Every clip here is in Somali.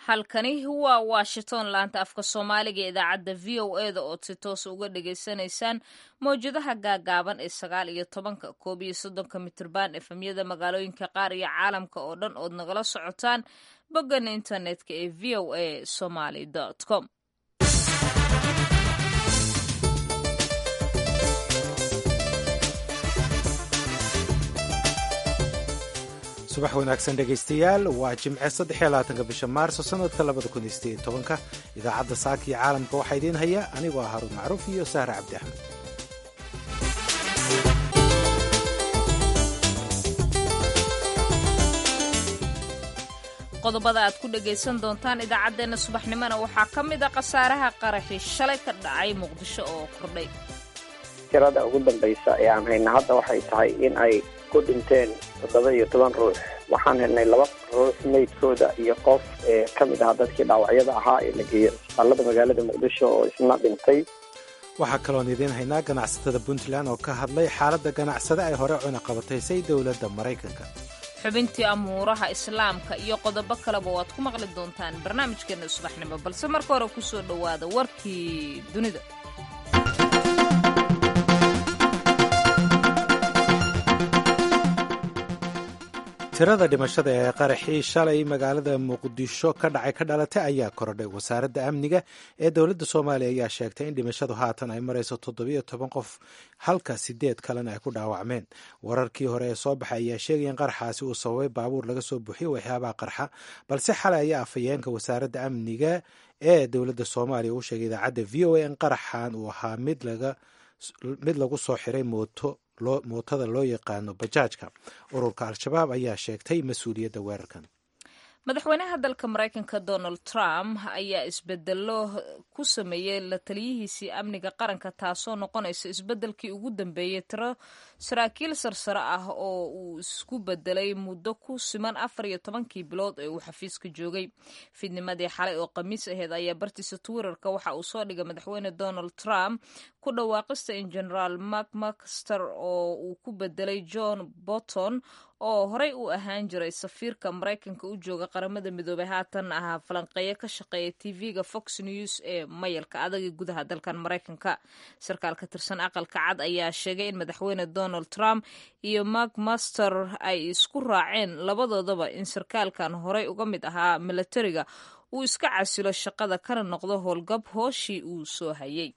halkani waa washington laanta afka soomaaliga ee idaacadda v o e da ood si toos uga dhagaysanaysaan mawjadaha gaagaaban ee sagaal iyo tobanka koob iyo soddonka mitirban efemyada magaalooyinka qaar iyo caalamka oo dhan ood nagala socotaan boggan internetka ee v o a somaly com subax wanaagsan dhegaystayaal waa jimce saddexiyolabaatanka bisha maarso sanadka labada kun iyo sideed tobanka idaacadda saaka iyo caalamka waxaa idiin haya anigoo ah haruun macruuf iyo sahra cabdi axmed qodobada aad ku dhagaysan doontaan idaacaddeenna subaxnimona waxaa ka mid a khasaaraha qaraxii shalay ka dhacay muqdisho oo kordhay tirada ugu dambaysa ee aan hayna hadda waxay tahay in ay ku dhinteen toddoba iyo toban ruux waxaan helnay laba ruux meydkooda iyo qof ee ka mid ahaa dadkii dhaawacyada ahaa ee la geeyey isbitaalada magaalada muqdisho oo isna dhintay waxaa kaloon idiin haynaa ganacsatada puntland oo ka hadlay xaaladda ganacsade ay hore cunaqabataysay dowladda maraykanka xubintii amuuraha islaamka iyo qodobo kaleba waad ku maqli doontaan barnaamijkeena subaxnimo balse marka hore ku soo dhowaada warkii dunida tirada dhimashada ee qaraxii shalay magaalada muqdisho ka dhacay ka dhalatay ayaa korodhay wasaaradda amniga ee dowladda soomaaliya ayaa sheegtay in dhimashadu haatan ay marayso toddobiyo toban qof halka sideed kalena ay ku dhaawacmeen wararkii hore ee soo baxay ayaa sheegaya in qaraxaasi uu sababay baabuur laga soo buuxiyo waxyaabaha qarxa balse xalay ayaa afhayeenka wasaaradda amniga ee dowladda soomaaliya uu sheegay idaacadda v o a in qaraxan uu ahaa mid lagu soo xiray mooto mootada loo yaqaano bajaajka ururka al-shabaab ayaa sheegtay mas-uuliyadda weerarkan madaxweynaha dalka maraykanka donald trump ayaa isbedelo ku sameeyey la taliyihiisii amniga qaranka taasoo noqonaysa isbedelkii ugu dambeeyey tiro saraakiil sarsare ah oo uu isku bedelay muddo ku siman afar iyo tobankii bilood ee uu xafiiska joogay fidnimadii xalay oo khamiis aheyd ayaa bartiisa twitterka waxa uu soo dhigay madaxweyne donald trump ku dhawaaqista in generaal mark macster oo uu ku bedelay john bolton oo horey u ahaan jiray safiirka maraykanka u jooga qaramada midoobay haatan ahaa falanqeeyo ka shaqeeya tv-ga fox news ee mayalka adaga gudaha dalkan maraykanka sarkaal ka tirsan aqalka cad ayaa sheegay in madaxweyne donald trump iyo mark master ay isku raaceen labadoodaba in sarkaalkan horey uga mid ahaa milatariga uu iska casilo shaqada kana noqdo howlgab hooshii uu soo hayay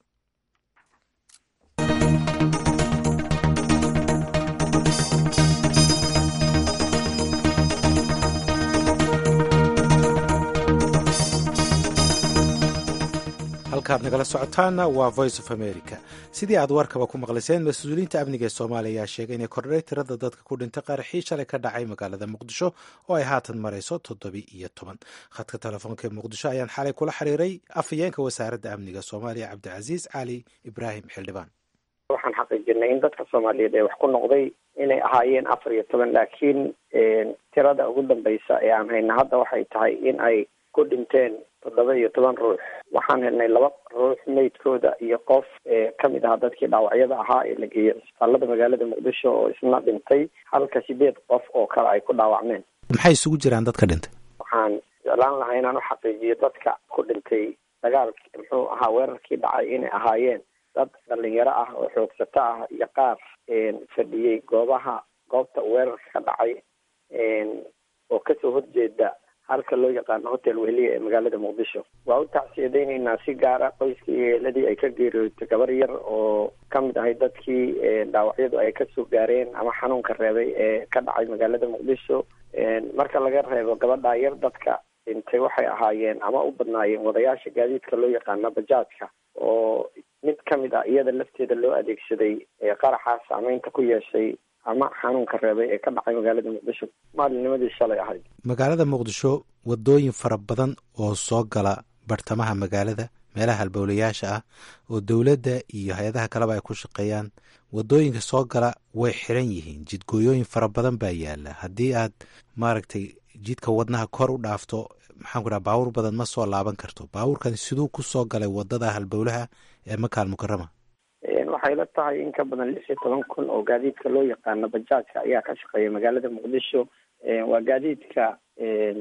halkaad nagala socotaana waa voice of america sidii aad warkaba ku maqlayseen mas-uuliyiinta amniga ee soomaaliya ayaa sheegay inay kordhay tirada dadka ku dhintay qaraxii shalay ka dhacay magaalada muqdisho oo ay haatan marayso toddobi iyo toban khadka telefoonka ee muqdisho ayaan xalay kula xiriiray afhayeenka wasaaradda amniga soomaaliya cabdicasiis cali ibraahim xildhibaan waxaan xaqiijinay in dadka soomaaliyeed ee wax ku noqday inay ahaayeen afar iyo toban laakiin tirada ugu dambaysa ee aan hayna hadda waxay tahay in ay ku dhinteen toddoba iyo toban ruux waxaan helnay laba ruux meydkooda iyo qof ee ka mid ahaa dadkii dhaawacyada ahaa ee la geeyey isbitaalada magaalada muqdisho oo isna dhintay halka sideed qof oo kale ay ku dhaawacmeen maxay isugu jiraan dadka dhintay waxaan jeclaan lahaa inaan u xaqiijiyo dadka ku dhintay dagaalki muxuu ahaa weerarkii dhacay inay ahaayeen dad dhalinyaro ah oo xoogsato ah iyo qaar fadhiyey goobaha goobta weerarka ka dhacay oo kasoo horjeeda halka loo yaqaano hotel wehliya ee magaalada muqdisho waa u tacsiyadaynaynaa si gaara qoyskii iyo eeladii ay ka geeriyootay gabar yar oo ka mid ahay dadkii dhaawacyadu ay kasoo gaareen ama xanuunka reebay ee ka dhacay magaalada muqdisho marka laga reebo gabadhaa yar dadka dhintay waxay ahaayeen ama u badnaayeen wadayaasha gaadiidka loo yaqaano bajaajka oo mid ka mid ah iyada lafteeda loo adeegsaday qaraxa saameynta ku yeeshay ama xanuunka reebay ee ka dhacay magaalada muqdisho maalinnimadii shalay ahayd magaalada muqdisho wadooyin fara badan oo soo gala bartamaha magaalada meelaha halbowlayaasha ah oo dowladda iyo hay-adaha kaleba ay ku shaqeeyaan wadooyinka soo gala way xiran yihiin jidgooyooyin fara badan baa yaala haddii aad maaragtay jidka wadnaha kor u dhaafto maxaan ku dhaha baabuur badan ma soo laaban karto baabuurkan siduu ku soo galay wadada halbowlaha ee makaal mukarama waxay la tahay in ka badan lix iyo toban kun oo gaadiidka loo yaqaano bajaajka ayaa ka shaqeeya magaalada muqdisho waa gaadiidka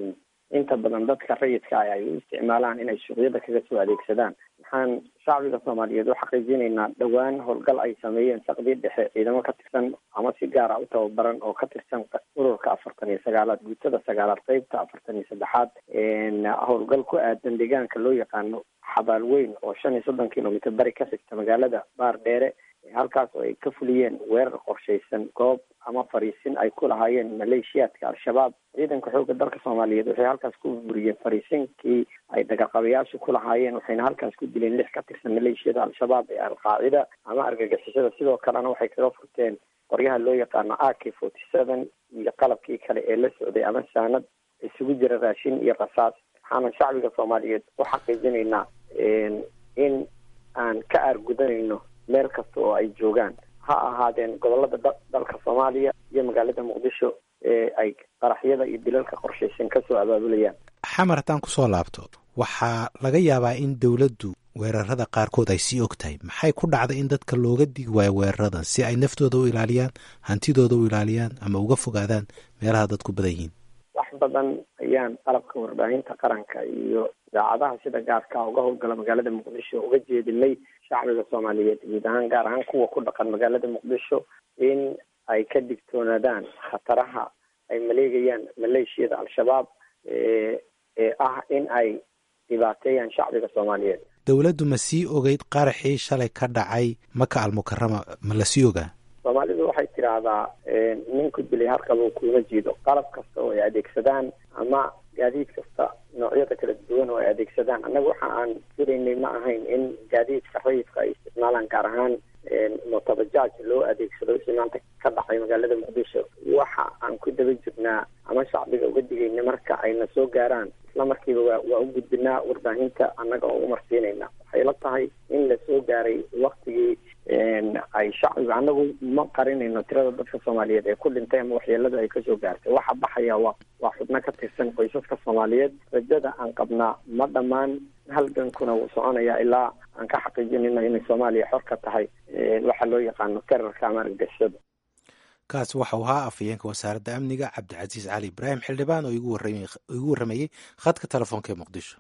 inta badan dadka rayidka ah ay u isticmaalaan inay suuqyada kaga soo adeegsadaan waxaan shacbiga soomaaliyeed u xaqiijinaynaa dhowaan howlgal ay sameeyeen saqdii dhexe ciidamo ka tirsan ama si gaar ah u tababaran oo ka tirsan ururka afartan iyo sagaalaad guutada sagaalaad qeybta afartan iyo saddexaad howlgal ku aadan deegaanka loo yaqaano xabaal weyn oo shan iyo soddon kilomitr bari ka xigta magaalada baar dheere halkaas oo ay ka fuliyeen weerar qorshaysan goob ama fariisin ay ku lahaayeen maleeshiyaadka al-shabaab ciidanka xoogga dalka soomaaliyeed waxay halkaas ku buriyeen fariisinkii ay dagaalqabayaashu ku lahaayeen waxayna halkaas ku dileen lix ka tirsan maleeshiyada al-shabaab ee al-qaacida ama argagixisada sidoo kalena waxay kaga furteen qoryaha loo yaqaano a k forty seven iyo qalabkii kale ee la socday ama saanad isugu jira raashin iyo rasaas waxaana shacbiga soomaaliyeed u xaqiijinaynaa in aan ka aargudanayno meel kasta oo ay joogaan ha ahaadeen gobolada dalka soomaaliya iyo magaalada muqdisho ee ay qaraxyada iyo dilalka qorshaysan kasoo abaabulayaan xamar haddaan kusoo laabto waxaa laga yaabaa in dowladdu weerarada qaarkood ay sii og tahay maxay ku dhacday in dadka looga digi waayo weeraradan si ay naftooda u ilaaliyaan hantidooda u ilaaliyaan ama uga fogaadaan meelaha dadku badan yihiin wax badan ayaan qalabka warbaahinta qaranka iyo idaacadaha sida gaarka uga howlgala magaalada muqdisho uga jeedinay shacbiga soomaaliyeed guud ahaan gaar ahaan kuwa ku dhaqan magaalada muqdisho in ay ka digtoonaadaan khataraha ay maleegayaan maleeshiyada al-shabaab ee ah in ay dhibaateeyaan shacbiga soomaaliyeed dowladdu ma sii ogeyd qaraxii shalay ka dhacay maka almukarama ma la sii ogaa soomaalidu waxay tidhaahdaa ninku dilay harkabuu kuuma jiido qalab kasta oo ay adeegsadaan ama gaadiid kasta noocyada kala duwan oo ay adeegsadaan annaga waxa aan filaynay ma ahayn in gaadiidka rayidka ay isticmaalaan gaar ahaan motobajaaj loo adeegsado wixii maanta ka dhacay magaalada muqdisho waxa aan ku daba jirnaa ama shacbiga uga digayna marka ayna soo gaaraan isla markiiba waa waa u gudbinaa warbaahinta annaga oo umarsiinayna waxay la tahay in la soo gaaray waktigii ay shacbiga annagu ma qarinayno tirada dadka soomaaliyeed ee ku dhintay ama waxyeelada ay kasoo gaartay waxa baxaya waa waa xubno ka tirsan qoysaska soomaaliyeed rajada aan qabnaa ma dhammaan halgankuna wuu soconayaa ilaa aan ka xaqiijinayno inay soomaaliya xor ka tahay waxa loo yaqaano terarka ama argagixisada kaasi waxau ahaa afhayeenka wasaaradda amniga cabdicasiis cali ibraahim xildhibaan oo igu warramayey khadka telefoonka ee muqdisho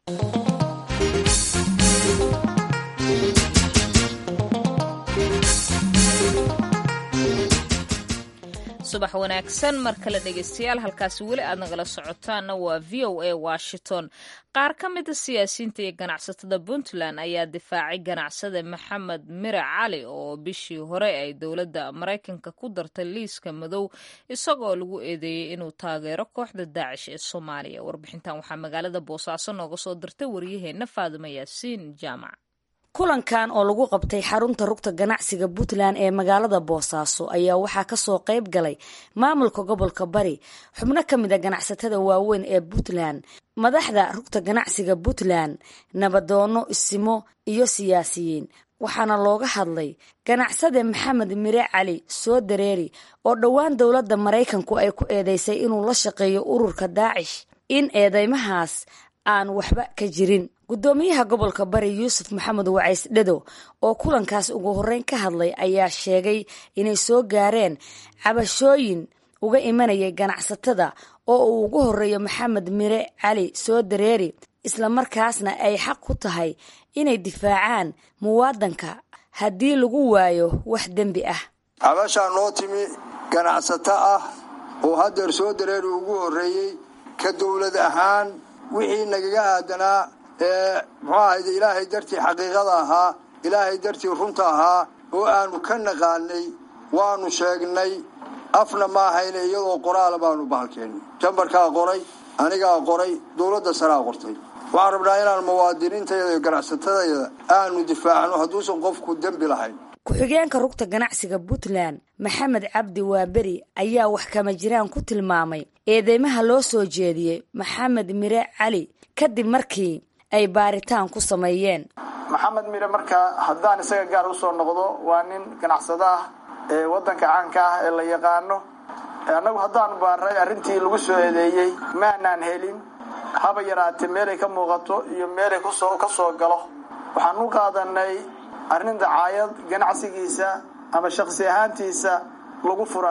subax wanaagsan mar kale dhegeystayaal halkaasi weli aad nagala socotaanna waa v o a washington qaar ka mida siyaasiyiinta iyo ganacsatada puntland ayaa difaacay ganacsade maxamed mire cali oo bishii hore ay dowladda maraykanka ku dartay liiska madow isagoo lagu eedeeyey inuu taageero kooxda daacish ee soomaaliya warbixintan waxaa magaalada boosaaso nooga soo dirtay waryaheena faadimo yaasiin jaamac kulankan oo lagu qabtay xarunta rugta ganacsiga puntland ee magaalada boosaaso ayaa waxaa kasoo qayb galay maamulka gobolka bari xubno ka mid a ganacsatada waaweyn ee puntland madaxda rugta ganacsiga puntland nabadoono isimo iyo siyaasiyiin waxaana looga hadlay ganacsade maxamed mire cali soo dareeri oo dhowaan dowladda maraykanku ay ku eedeysay inuu la shaqeeyo ururka daacish in eedeymahaas aan waxba ka jirin guddoomiyaha gobolka bari yuusuf maxamed wacays dhado oo kulankaas ugu horreyn ka hadlay ayaa sheegay inay soo gaareen cabashooyin uga imanayay ganacsatada oo uu ugu horreeyo maxamed mire cali soo dareeri islamarkaasna ay xaq ku tahay inay difaacaan muwaadanka haddii lagu waayo wax dembi ah cabashaa noo timi ganacsato ah oo haddeer soo dareeri ugu horreeyey ka dowlad ahaan wixii nagaga aadanaa ee muxuu ahayde ilaahay dartii xaqiiqada ahaa ilaahay dartii runta ahaa oo aanu ka naqaanay waanu sheegnay afna ma ahayne iyadoo qoraala baanu bahalkeennay jambarkaa qoray anigaa qoray dowladda saraa qortay waxaan rabnaa inaan muwaadiniintayada iyo ganacsatadayda aanu difaacno hadduusan qofku dembi lahayn ku-xigeenka rugta ganacsiga puntland maxamed cabdi waaberi ayaa wax kama jiraan ku tilmaamay eedeymaha loo soo jeediyey maxamed mire cali kadib markii ay baaritaan ku sameeyeen maxamed mire marka haddaan isaga gaar usoo noqdo waa nin ganacsado ah ee waddanka caanka ah ee la yaqaano annagu haddaan baaray arrintii lagu soo eedeeyey maanaan helin haba yaraatee meelay ka muuqato iyo meelay kusoo ka soo galo waxaan u qaadanay arrin dacaayad ganacsigiisa ama shakhsi ahaantiisa lagu furaayo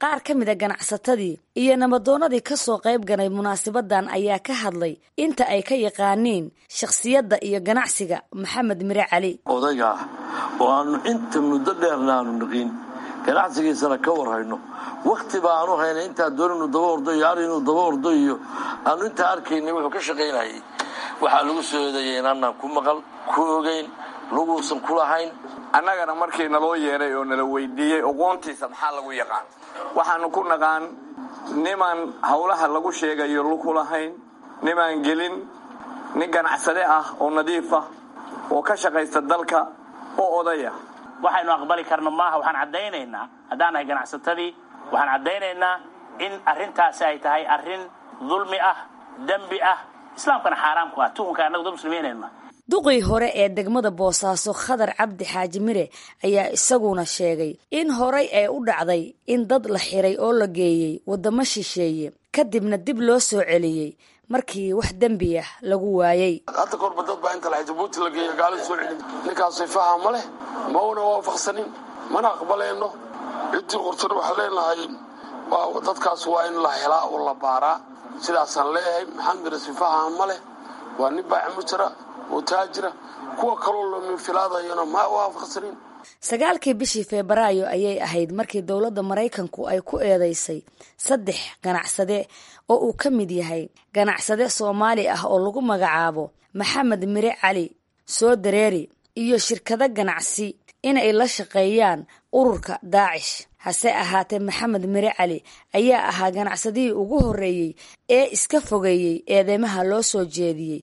qaar ka mid a ganacsatadii iyo nabadoonnadii ka soo qayb galay munaasabadan ayaa ka hadlay inta ay ka yaqaaniin shakhsiyadda iyo ganacsiga maxamed mire cali odayga ah oo aanu inta muddo dheerna aanu niqiin ganacsigiisana ka warhayno wakhti ba aanu hayna intaa doon inuu daba ordo iyo ar inuu daba ordo iyo aanu intaa arkaynay wuxuu ka shaqaynayay waxaa lagu soo eedeeyay inaanaan ku maqal ku ogeyn laguusan ku lahayn annagana markii naloo yeeray oo nala weydiiyey oqoontiisa maxaa lagu yaqaan waxaanu ku naqaan nimaan howlaha lagu sheegayo luku lahayn nimaan gelin nin ganacsade ah oo nadiif ah oo ka shaqaysta dalka oo odaya waxaynu aqbali karno maaha waxaan caddaynaynaa haddaan nahay ganacsatadii waxaan caddaynaynaa in arrintaasi ay tahay arrin dulmi ah dembi ah islaamkana xaaraam ku ah tuhunka annagu dad muslimiinayna duqii hore ee degmada boosaaso khadar cabdi xaaji mire ayaa isaguna sheegay in horay ay u dhacday in dad la xiray oo la geeyey waddamo shisheeye kadibna dib loo soo celiyey markii wax dembi ah lagu waayey hadda korba dad baa inta lahay jabuuti la geeyo gaalo soo celin ninkaas sifaha ma leh ma una waafaqsanin mana aqbalayno ciddii qortana waxaan leenahay dadkaas waa in la helaa oo la baaraa sidaasaan leeyahay maxamed mire sifaha ma leh waa nin baacimu jira oo taajira kuwa kaloo lominfilaadayana ma waafaqsanin sagaalkii bishii febraayo ayay ahayd markii dowladda maraykanku ay ku eedeysay saddex ganacsade oo uu ka mid yahay ganacsade soomaali ah oo lagu magacaabo maxamed mire cali soo dareeri iyo shirkado ganacsi inay la shaqeeyaan ururka daacish hase ahaatee maxamed mire cali ayaa ahaa ganacsadihii ugu horreeyey ee iska fogeeyey eedeymaha loo soo jeediyey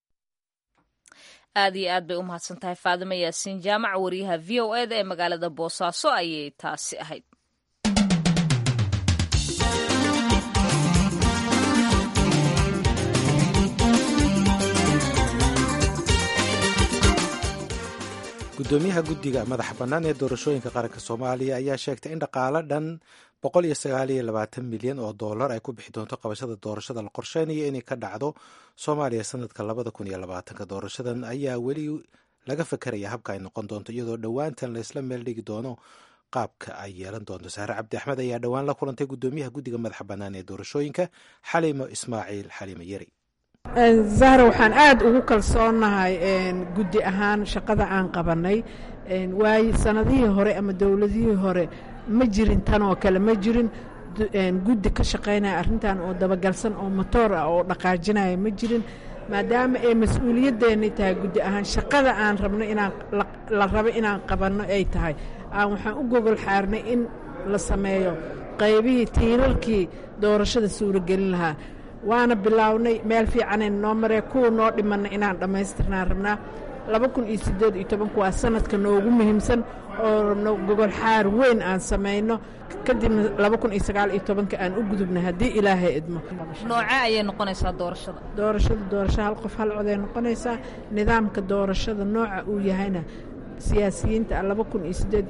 aad iyo aad bay u mahadsan tahay faadimo yaasiin jaamac wariyaha v o eda ee magaalada boosaaso ayay taasi ahayd gudoomiyaha guddiga madaxa bannaan ee doorashooyinka qaranka soomaaliya ayaa sheegtay in dhaqaalo dhan boqol iyo sagaal iyo labaatan milyan oo dollar ay ku bixi doonto qabashada doorashada la qorsheynayo inay ka dhacdo soomaaliya sanadka labada kun iyo labaatanka doorashadan ayaa weli laga fakeraya habka ay noqon doonto iyadoo dhowaantan laysla meel dhigi doono qaabka ay yeelan doonto saare cabdi axmed ayaa dhowaan la kulantay gudoomiyaha guddiga madaxa bannaan ee doorashooyinka xaliimo ismaaciil xaliimo yeri zahra waxaan aada ugu kalsoonahay guddi ahaan shaqada aan qabanay waayo sanadihii hore ama dowladihii hore ma jirin tan oo kale ma jirin guddi ka shaqaynaya arrintan oo dabagalsan oo motoor ah oo dhaqaajinaya ma jirin maadaama ay mas-uuliyaddeennay tahay guddi ahaan shaqada aan rabno inaan la rabo inaan qabanno ay tahay aan waxaan u gogol xaarnay in la sameeyo qaybihii tiirarkii doorashada suuragelin lahaa waana bilaawnay meel fiicanayna noo maree kuwa noo dhimanna inaan dhammaystirnaan rabnaa laba kun iyo siddeed iyo tobanku waa sanadka noogu muhiimsan oo rabno gogol xaar weyn aan samayno kadibna laba kun iyo sagaal iyo tobanka aan u gudubna haddii ilaahay idmo nooce ayay noqonaysaa doorashada doorashada doorasho hal qof hal coday noqonaysaa nidaamka doorashada nooca uu yahayna siyaasiyiinta laba kun iyo sideed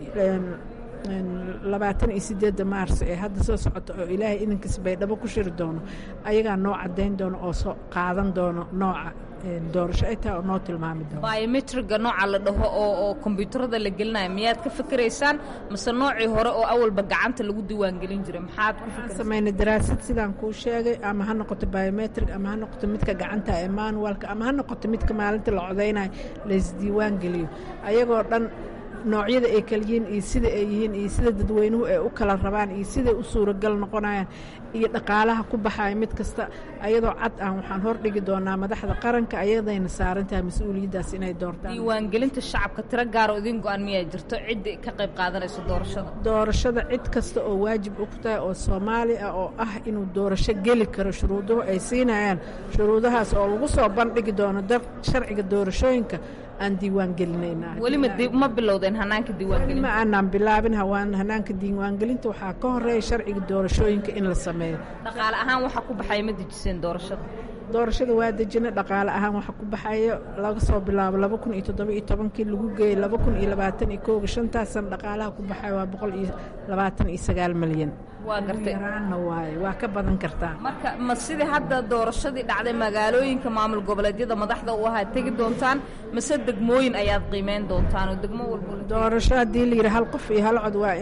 labaatan iyo sideedda maars ee hadda soo socota oo ilaahay idinkiis baydhabo ku shiri doono ayagaa noo caddayn doono oo soo qaadan doono nooca doorasho ay tahay oo noo tilmaami doono biometriga nooca la dhaho oo oo kombyuutarada la gelinayo miyaad ka fikiraysaan mase noocii hore oo awalba gacanta lagu diiwaangelin jiray maxaad ku waxaan samaynay daraasad sidaan kuu sheegay ama ha noqoto biometrig ama ha noqoto midka gacanta ee manualka ama ha noqoto midka maalinta la codaynayo laysdiiwaan geliyo ayagoo dhan noocyada ay kala yihiin iyo sida ay yihiin iyo sida dadweynuhu ay u kala rabaan iyo siday u suuragal noqonayaan iyo dhaqaalaha ku baxaya mid kasta ayadoo cad ah waxaan hordhigi doonaa madaxda qaranka ayadayna saaran tahay mas-uuliyaddaas inay doortaan diiwaangelinta shacabka tiro gaaro idin go-an miyaa jirto cidda ka qayb qaadanayso doorashada doorashada cid kasta oo waajib u ku tahay oo soomaali ah oo ah inuu doorasho geli karo shuruuduhu ay siinayaan shuruudahaas oo lagu soo bandhigi doono dar sharciga doorashooyinka aan diiwaan gelinaynaa weli ma bilowdeen hanaanka diiwaangelinta ma aanaan bilaabin hawaan hanaanka diiwaangelinta waxaa ka horeeya sharciga doorashooyinka in la sameeyo dhaqaale ahaan waxa ku baxaya ma dejiseen doorashada doorashada waa dejina dhaqaale ahaan waxa ku baxayo laga soo bilaabo laba kun iyo toddoba iyo tobankii lagu geeyey laba kun iyo labaatan iyo kooga shantaasan dhaqaalaha ku baxayo waa boqol iyo labaatan iyo sagaal milyan waa gartay yaraanna waaye waa ka badan kartaa marka ma sidii hadda doorashadii dhacday magaalooyinka maamul goboleedyada madaxda u ahaa tegi doontaan mase degmooyin ayaad qiimeyn doontaan oo degmo walba doorasho haddii la yidhi hal qof iyo hal cod waa in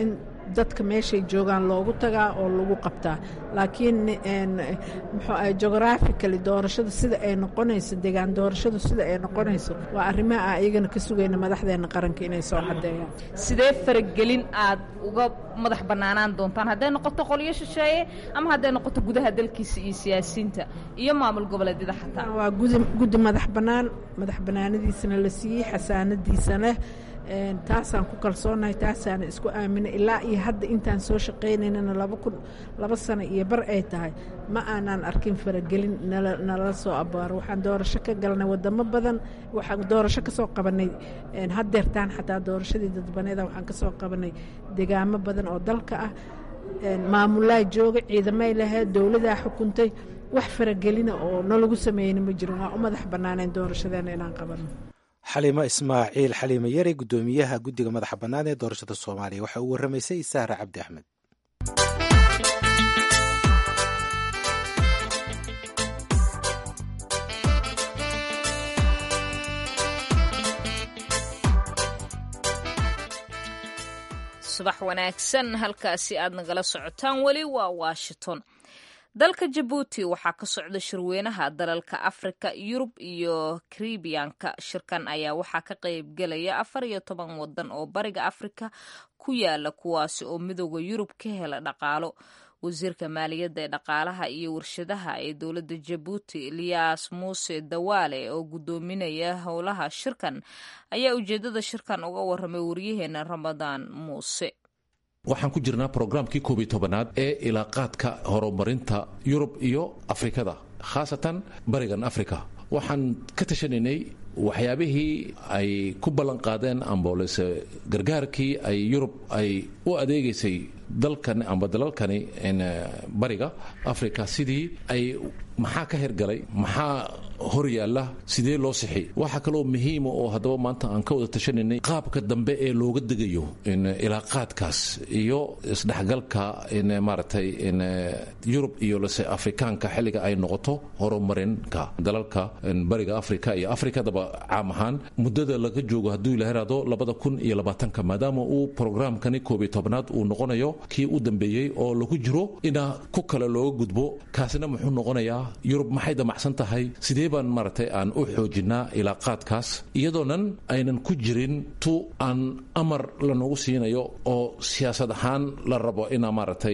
dadka meeshay joogaan loogu tagaa oo lagu qabtaa laakiin muxuu ahay geographically doorashada sida ay noqonayso degaan doorashadu sida ay noqonayso waa arrimaha ah iyagana ka sugayna madaxdeena qaranka inay soo cadeeyaan sidee faragelin aad uga madax bannaanaan doontaan hadday noqoto qolyo shisheeye ama hadday noqoto gudaha dalkiisa iyo siyaasiyiinta iyo maamul goboleedyada xataa waa guddi madax bannaan madax bannaanadiisana la siiyey xasaanadiisana taasaan ku kalsoonahay taasaana isku aaminay ilaa iyo hadda intaan soo shaqaynaynana laba kun laba sano iyo bar ay tahay ma aanaan arkin faragelin nala soo abaaro waxaan doorasho ka galnay wadamo badan waxaan doorasho ka soo qabanay haddeertaan xataa doorashadii dadbaneeda waxaan ka soo qabanay degaamo badan oo dalka ah maamulaa jooga ciidamay lahayd dowladaa xukuntay wax faragelina oo nalagu sameeyeyna ma jirin waa u madax bannaaneen doorashadeena inaan qabano xaliimo ismaaciil xaliimo yare guddoomiyaha guddiga madaxa bannaan ee doorashada soomaaliya waxa uu warramaysay sahra cabdi axmed subax wanaagsan halkaasi aad nagala socotaan weli waa washington dalka jabuuti waxaa ka socda shirweynaha dalalka afrika yurub iyo karibiyanka shirkan ayaa waxaa ka qaybgelaya afar iyo toban wadan oo bariga afrika ku yaala kuwaasi oo midooda yurub ka hela dhaqaalo wasiirka maaliyadda ee dhaqaalaha iyo warshadaha ee dowladda jabuuti eliyas muuse dawaale oo guddoominaya howlaha shirkan ayaa ujeedada shirkan uga waramay waryaheena ramadaan muuse waxaan ku jirnaa brograamkii koob iyo tobanaad ee ilaaqaadka horumarinta yurub iyo afrikada khaasatan barigan afrika waxaan ka tashanaynay waxyaabihii ay ku ballan qaadeen amboolese gargaarkii ay yurub ay u adeegaysay dalkan amba dalalkani bariga africa sidii ay maxaa ka hergalay maxaa hor yaalla sidee loo sixi waxaa kaloo muhiima oo haddaba maanta aan ka wada tashanaynay qaabka dambe ee looga degayo ilaaqaadkaas iyo isdhexgalka maaragtay yurub iyo lase afrikaanka xilliga ay noqoto horumarinka dalalka bariga africa iyo afrikadaba caam ahaan muddada laga joogo hadduu ila heraado labada kun iyo labaatanka maadaama uu programkani koob iyo tobnaad uu noqonayo kii u dambeeyey oo lagu jiro ina ku kale looga gudbo kaasina muxuu noqonayaa yurub maxay damacsan tahay sidee baan maaragtay aan u xoojinaa ilaaqaadkaas iyadoonan aynan ku jirin tu aan amar lanoogu siinayo oo siyaasad ahaan la rabo inaa maaragtay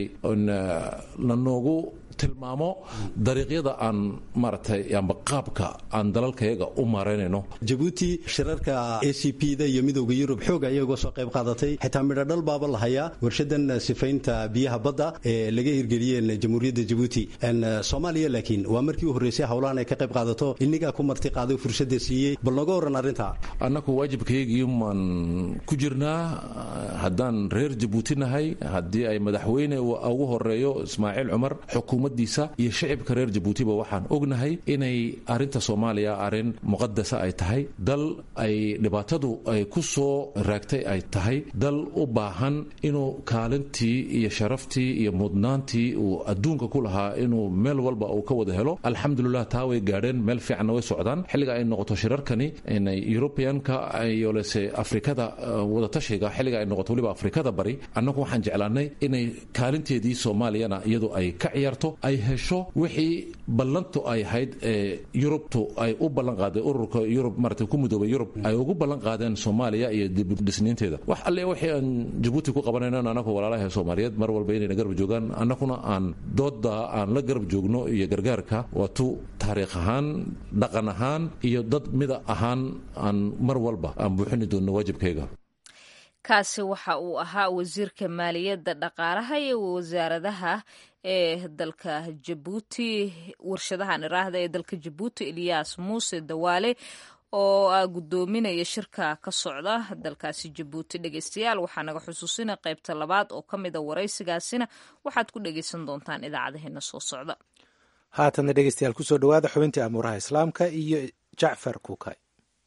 lanoogu tilmaamo dariiqyada aan maaragtay amba qaabka aan dalalkayaga u maaraynayno jabuuti shirarka a c p da iyo midowda yurub xooga ayagoo soo qayb qaadatay xitaa midhodhal baaba la hayaa warshadan sifaynta biyaha badda ee laga hirgeliyeen jamhuuriyadda jabuuti soomaaliya laakiin waa markii u horreysay howlahan ay ka qayb qaadato inigaa ku marti qaaday fursadda siiyey bal nooga warran arrinta annaku waajibkaygii maan ku jirnaa haddaan reer jabuuti nahay haddii ay madaxweyne ugu horeeyo ismaaciil cumar xukuumaddiisa iyo shacibka reer jabuutiba waxaan ognahay inay arrinta soomaaliya arrin muqadasa ay tahay dal ay dhibaatadu ay ku soo raagtay ay tahay dal u baahan inuu kaalintii iyo sharaftii iyo mudnaantii uu adduunka ku lahaa inuu meel walba uu ka wada helo alxamdulilah taa way gaadheen meel fiicanna way socdaan xilliga ay noqoto shirarkani yurubiyanka iyo lese afrikada wadatashiga xilliga ay noqoto waliba afrikada bari annagu waxaan jeclaanay inay kaalinteedii soomaaliyana iyadu ay ka ciyaarto ay hesho wixii ballantu ay ahayd ee yurubtu ay u ballan qaaday ururka yurub marata ku midoobay yurub ay ugu ballan qaadeen soomaaliya iyo dibdhisniinteeda wax alle wixii aan jabuuti ku qabanayno anagu walaalaha soomaaliyeed mar walba inayna garab joogaan annaguna aan dooda aan la garab joogno iyo gargaarka waa tu taariikh ahaan dhaqan ahaan iyo dad mida ahaan aan mar walba aan buuxini doonno waajibkayga kaasi waxa uu ahaa wasiirka maaliyadda dhaqaalaha iyo wasaaradaha ee dalka jabuuti warshadahan iraahda ee dalka jabuuti eliyas muuse dawaale oo ah guddoominaya shirka ka socda dalkaasi jabuuti dhegeystayaal waxaa naga xusuusina qaybta labaad oo ka mida waraysigaasina waxaad ku dhegeysan doontaan idaacadaheena soo socda haatanna dhegeystayaal kusoo dhawaada xubintii amuuraha islaamka iyo jacfar kuukay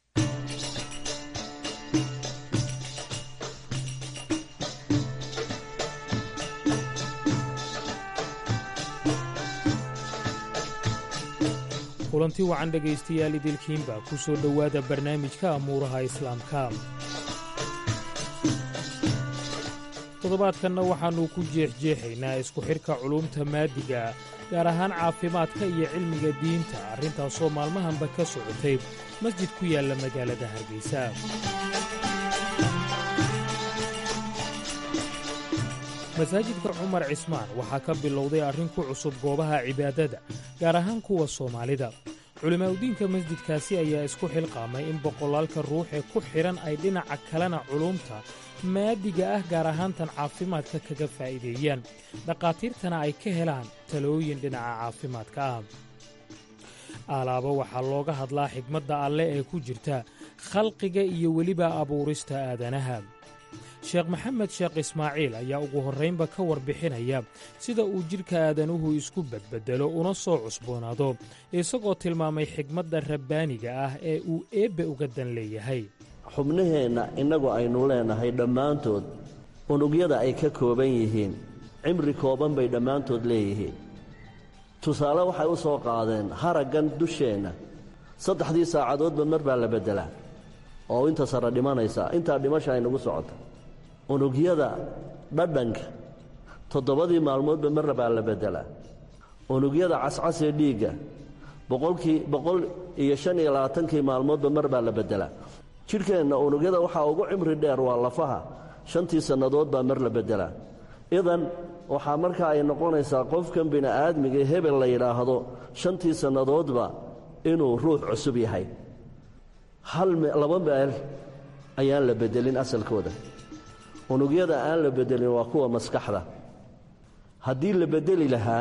kulanti wacan dhegaystayaal idilkiinba ku soo dhowaada barnaamijka amuuraha islaamka toddobaadkanna waxaannu ku jeexjeexaynaa isku xidhka culuumta maadiga gaar ahaan caafimaadka iyo cilmiga diinta arrintaasoo maalmahanba ka socotay masjid ku yaalla magaalada hargeysa masaajidka cumar cismaan waxaa ka bilowday arrin ku cusub goobaha cibaadada gaar ahaan kuwa soomaalida culimaadudiinka masjidkaasi ayaa isku xilqaamay in boqolaalka ruux ee ku xidhan ay dhinaca kalena culuumta maadiga ah gaar ahaantan caafimaadka kaga faa'iideeyaan dhakhaatiirtana ay ka helaan talooyin dhinaca caafimaadka ah alaaba waxaa looga hadlaa xigmadda alleh ee ku jirta khalqiga iyo weliba abuurista aadanaha sheekh maxamed sheekh ismaaciil ayaa ugu horraynba ka warbixinaya sida uu jidhka aadanuhu isku badbeddelo una soo cusboonaado isagoo tilmaamay xigmadda rabbaaniga ah ee uu eebbe uga dan leeyahay xubnaheenna innagu aynu leenahay dhammaantood unugyada ay ka kooban yihiin cimri kooban bay dhammaantood leeyihiin tusaale waxay u soo qaadeen haraggan dusheenna saddexdii saacadoodba mar baa la beddelaa oo inta sare dhimanaysa intaa dhimasha aynagu socota unugyada dhadhanka toddobadii maalmoodba marna baa la beddelaa unugyada cascasee dhiigga boqolkii boqol iyo shan iyo labaatankii maalmoodba mar baa la beddelaa jidhkeenna unugyada waxaa ugu cimri dheer waa lafaha shantii sannadood baa mar la beddelaa idan waxaa markaa ay noqonaysaa qofkan bini'aadmiga hebel la yidhaahdo shantii sannadoodba inuu ruux cusub yahay hal laba meel ayaan la beddelin asalkooda unugyada aan la beddelin waa kuwa maskaxda haddii la beddeli lahaa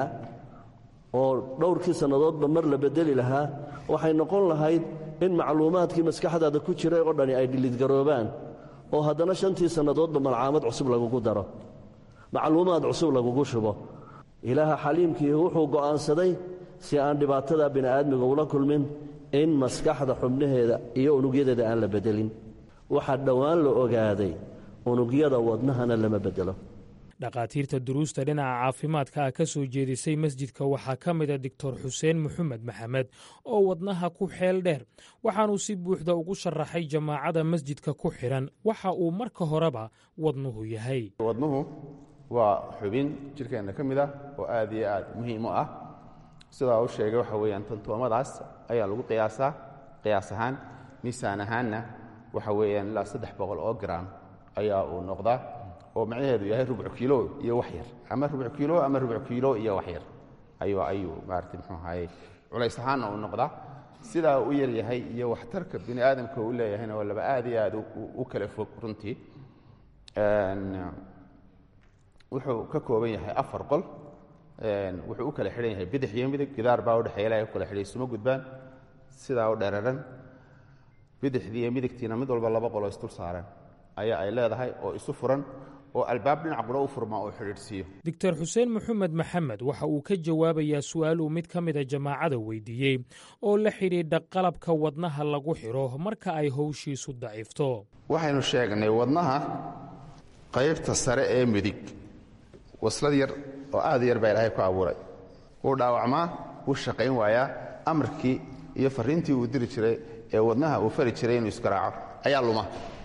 oo dhowrkii sannadoodba mar la beddeli lahaa waxay noqon lahayd in macluumaadkii maskaxdaada ku jiray oo dhani ay dhilidgaroobaan oo haddana shantii sannadoodba malcaamad cusub lagugu daro macluumaad cusub lagugu shubo ilaaha xaliimkii wuxuu go'aansaday si aan dhibaatada bini'aadmiga ula kulmin in maskaxda xubnaheeda iyo unugyadeeda aan la beddelin waxaa dhowaan la ogaaday unugyada wadnahana lama beddelo dhakhaatiirta duruusta dhinaca caafimaadka ah ka soo jeedisay masjidka waxaa ka mida doctor xuseen maxamed maxamed oo wadnaha ku xeel dheer waxaanuu si buuxda ugu sharaxay jamaacada masjidka ku xidhan waxa uu marka horeba wadnuhu yahay wadnuhu waa xubin jidhkeenna ka mid ah oo aad iyo aad muhiim u ah sidaa u sheegay waxa weeyaan tantoomadaas ayaa lagu qiyaasaa qiyaas ahaan miisaan ahaanna waxa weeyaan ilaa saddex boqol oo gram ayaa uu noqdaa oo macnaheedu yahay rubcu kiilo iyo wax yar ama rubcu kiilo ama rubcu kiilo iyo wax yar ayuu ayuu maarata muxuu ahaye culays ahaanna uu noqdaa sidaa u yar yahay iyo waxtarka bini aadamka uu leeyahayna waa laba aad iyo aad u kala fog runtii wuxuu ka kooban yahay afar qol wuxuu u kala xidhan yahay bidix iyo midig gidaar baa udhexeeya ilahay u kala xidhay suma gudbaan sidaa u dheeraran bidixdii iyo midigtiina mid walba laba qoloo isdul saaran ayaa ay leedahay oo isu furan oo albaab dhinac qura u furma oo xidhiidhsiiyo doctor xuseen maxamed maxamed waxa uu ka jawaabayaa su'aal uu mid ka mida jamaacada weydiiyey oo la xidhiidha qalabka wadnaha lagu xidho marka ay howshiisu daciifto waxaynu sheegnay wadnaha qaybta sare ee midig waslad yar oo aad yar baa ilaahay ku abuuray wuu dhaawacmaa wuu shaqayn waayaa amarkii iyo farriintii uu diri jiray ee wadnaha uu fari jiray inuu isgaraaco ayaa luma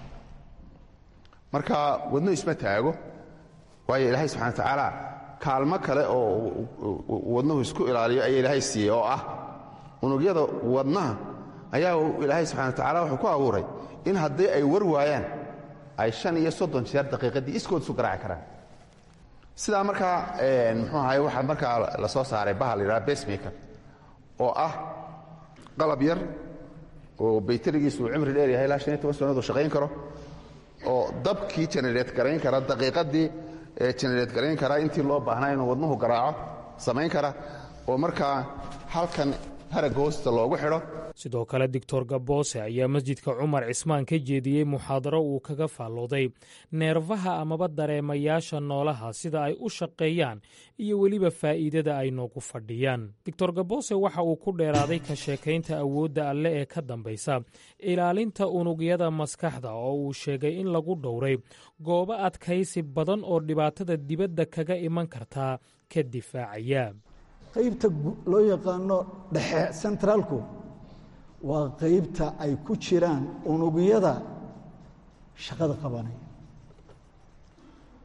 marka wadnu isma taago waayo ilaahay subxana wa tacaala kaalmo kale oo wadnuhu isku ilaaliyo ayaa ilaahay siiyey oo ah unugyada wadnaha ayaa ilaahay subxana wa tacala wuxuu ku abuuray in haddii ay war waayaan ay shan iyo soddon jeer daqiiqaddii iskood isu garaaci karaan sidaa markaa muxuu ahaye waxaa markaa la soo saaray bahal la yidhaha basemaker oo ah qalab yar oo bayterigiisu uu cimri dheer yahay ilaa shan iyo toban sannaod uu shaqayn karo oo dabkii genereet garayn kara daqiiqaddii genereet garayn kara intii loo baahnaa inuu wadnuhu garaaco samayn kara oo markaa halkan haragga hoosta loogu xidho sidoo kale doctor gaboose ayaa masjidka cumar cismaan ka jeediyey muxaadaro uu kaga faallooday neerfaha amaba dareemayaasha noolaha sida ay u shaqeeyaan iyo weliba faa'iidada ay noogu fadhiyaan doctor gaboose waxa uu ku dheeraaday ka sheekaynta awoodda alle ee ka dambaysa ilaalinta unugyada maskaxda oo uu sheegay in lagu dhowray goobo adkaysi badan oo dhibaatada dibadda kaga iman kartaa ka difaacaya qaybta loo yaqaano dhexe sentraalku waa qaybta ay ku jiraan unugyada shaqada qabanaya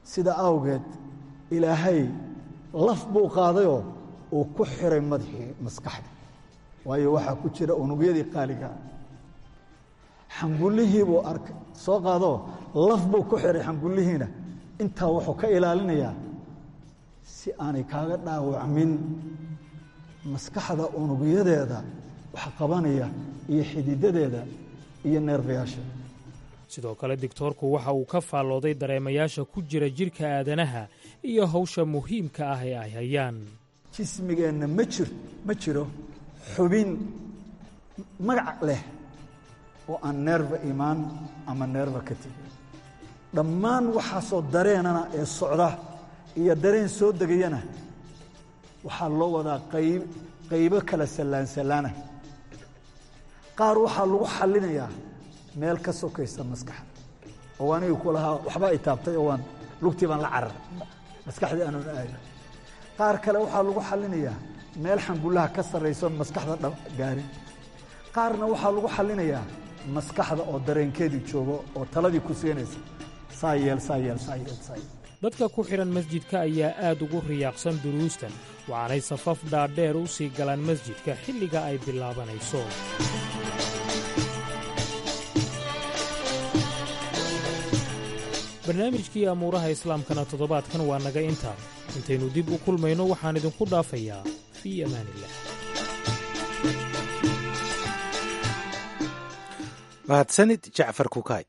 sida awgeed ilaahay laf buu qaadayoo uu ku xiray madaxii maskaxda waayo waxaa ku jira unugyadii qaaliga xangullihii buu arkay soo qaadoo laf buu ku xiray xangullihiina intaa wuxuu ka ilaalinayaa si aanay kaaga dhaawacmin maskaxda unugyadeeda wax qabanaya iyo xididadeeda iyo neerfayaasha sidoo kale digtoorku waxa uu ka faallooday dareemayaasha ku jira jidhka aadanaha iyo hawsha muhiimka ah ee ay hayaan jismigeenna ma jir ma jiro xubin magac leh oo aan neerfa imaan ama neerfa ka tegin dhammaan waxaasoo dareenana ee socda iyo dareen soo degayana waxaa loo wadaa qayb qaybo kala sallaansallaana qaar waxaa lagu xallinayaa meel ka sokaysa maskaxda oo aniga ku lahaa waxba i taabtay oo waan lugtii baan la carar maskaxdii aanun aada qaar kale waxaa lagu xallinayaa meel xangullaha ka sarrayso maskaxda gaarin qaarna waxaa lagu xallinayaa maskaxda oo dareenkeedii joogo oo taladii ku siinaysa saa yeel saa yeel saa yeel saa yeel dadka ku xidhan masjidka ayaa aad ugu riyaaqsan duruustan waxaanay safaf dhaadheer u sii galaan masjidka xilliga ay bilaabanayso barnaamijkii amuuraha islaamkana toddobaadkan waa naga intaa intaynu dib u kulmayno waxaan idinku dhaafayaa fii amaaniillah mahadsanid jacfar kukaay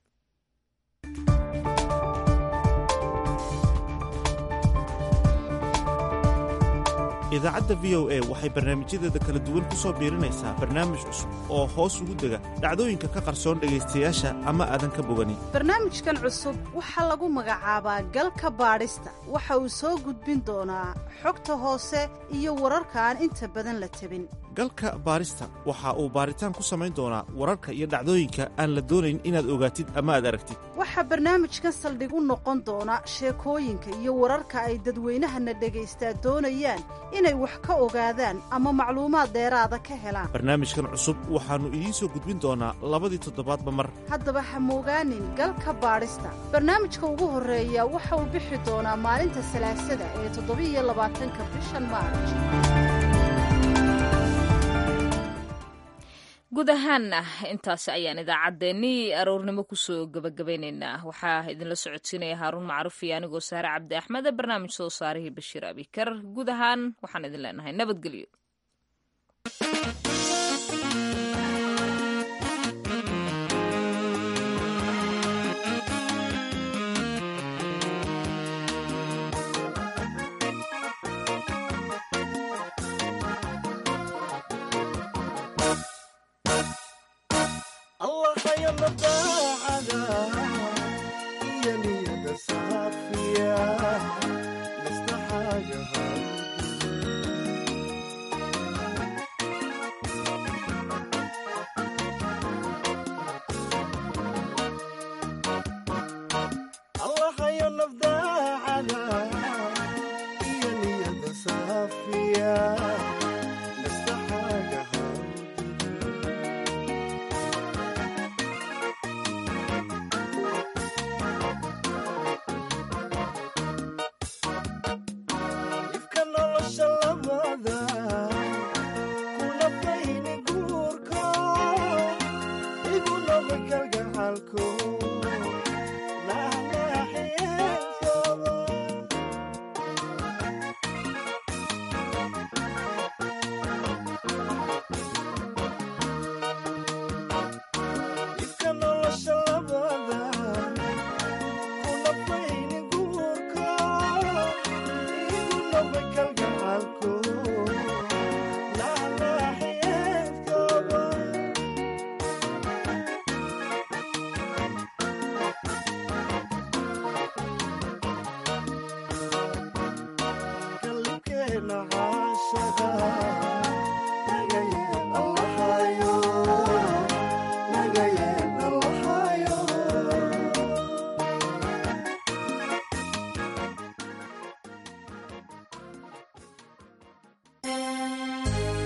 idaacadda v o a waxay barnaamijyadeeda kala duwan ku soo biirinaysaa barnaamij cusub oo hoos ugu dega dhacdooyinka ka qarsoon dhegaystayaasha ama aadan ka boganin barnaamijkan cusub waxaa lagu magacaabaa galka baadhista waxa uu soo gudbin doonaa xogta hoose iyo wararka aan inta badan la tabin galka baadhista waxa uu baaritaan ku samayn doonaa wararka iyo dhacdooyinka aan la doonayn inaad ogaatid ama aad aragtid waxaa barnaamijkan saldhig u noqon doona sheekooyinka iyo wararka ay dadweynahana dhagaystaa doonayaan inay wax ka ogaadaan ama macluumaad dheeraada ka helaan barnaamijkan cusub waxaannu idiin soo gudbin doonaa labadii toddobaadba mar haddaba ha moogaanin galka baadhista barnaamijka ugu horreeya waxa uu bixi doonaa maalinta salaasada ee toddobiiyo labaatanka bishan maarj guud ahaanna intaasi ayaan idaacaddeenii aroornimo kusoo gabagabaynaynaa waxaa idinla socodsiinaya haaruun macruuf iyo anigoo saare cabdi axmede barnaamij soo saarihii bashiir abikar guud ahaan waxaan idin leenahay nabadgelyo Allah khayr